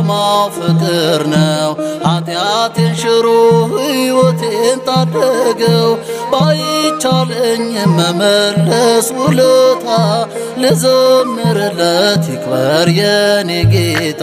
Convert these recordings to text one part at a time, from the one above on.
ዓላማው ፍቅር ነው። ኃጢአቴን ሽሮ ሕይወቴን ታደገው። ባይቻለኝ መመለስ ውለታ ልዘምርለት ይክበር የኔ ጌታ።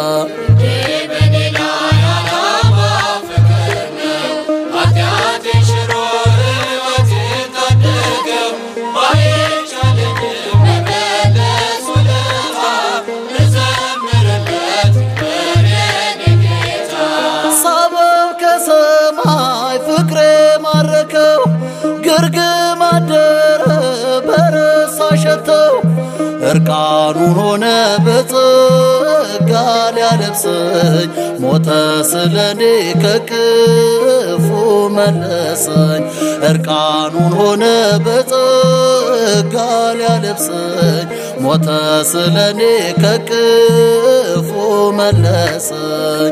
ሳበው ከሰማይ ፍቅሬ ማረከው ግርግም አደረ በረሳ ሸተው እርቃኑን ሆነ በጸጋ ሊያለብሰኝ ሞተ ስለኔ ከክፉ መለሰኝ እርቃኑን ሆነ በጸጋ ሊያለብሰኝ ሞተ ስለኔ ከክፉ መለሰኝ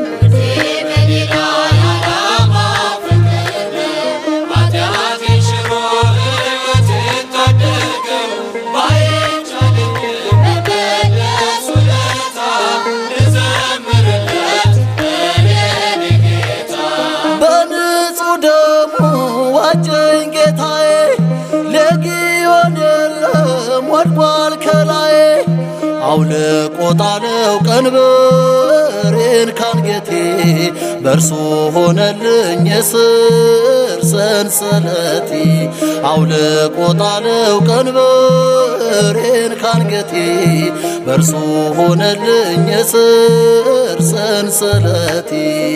በንጹህ ደሙ ዋጀኝ ጌታዬ፣ ሌጊዮን የለም ወድቋል ከላዬ። አውልቆ ጣለው ቀንበሬን ካንገቴ፣ በእርሱ ሆነልኝ የስር ሰንሰለቴ። አውልቆ ጣለው ቀንበሬን ካንገቴ፣ በእርሱ ሆነልኝ የስር ሰንሰለቴ።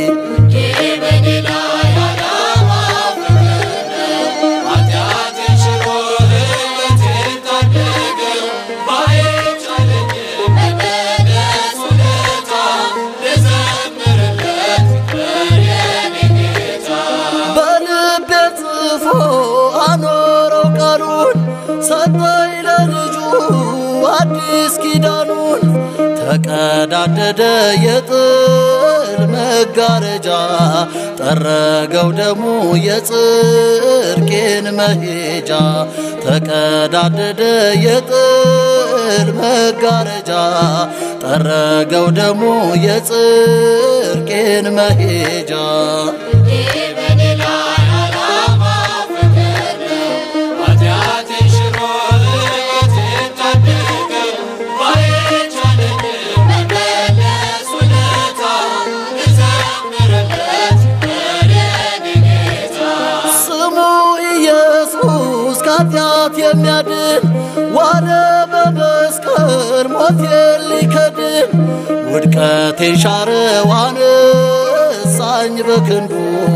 በልቤ ጽፎ አኖረው ቃሉን ሰጠኝ ለልጁ አዲስ ኪዳኑን ተቀዳደደ የጥል መጋረጃ ጠረገው ደሙ የጽድቄን መሄጃ ተቀዳደደ የጥል መጋረጃ ጠረገው ደሙ የጽድቄን መሄጃ ስሙ ኢየሱስ ከኃጢአት የሚያድን ዋለ በመስቀል ሞቴን ሊከድን ውድቀቴን ሻረው አነሳኝ በክንዱ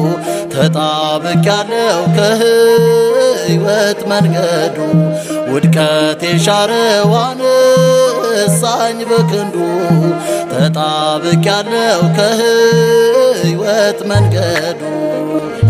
ተጣብቄያለሁ ከሕይወት መንገዱ ውድቀቴን ሻረው አነሳኝ በክንዱ ተጣብቄያለሁ ከሕይወት መንገዱ